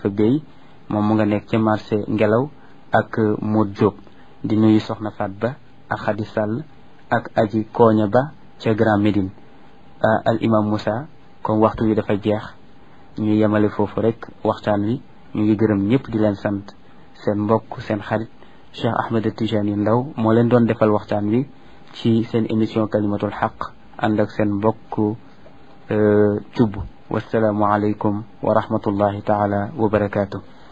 Khalifa Gueye moom mu nga nekk ca marché ngelaw ak Modou Diop di nuyu Soxna Fat Ba ak Khady Sall ak aji Koña Ba ca Grand Médine al imam Moussa comme waxtu wi dafa jeex ñu yemale foofu rek waxtaan wi ñu ngi gërëm ñëpp di leen sant seen mbokk seen xarit Cheikh Ahmed Tijani Ndaw moo leen doon defal waxtaan wi ci seen émission kalimatul xaq ànd ak seen mbokk cubb wasalaamu aleykum wa rahmatullahi taala wa barakaatu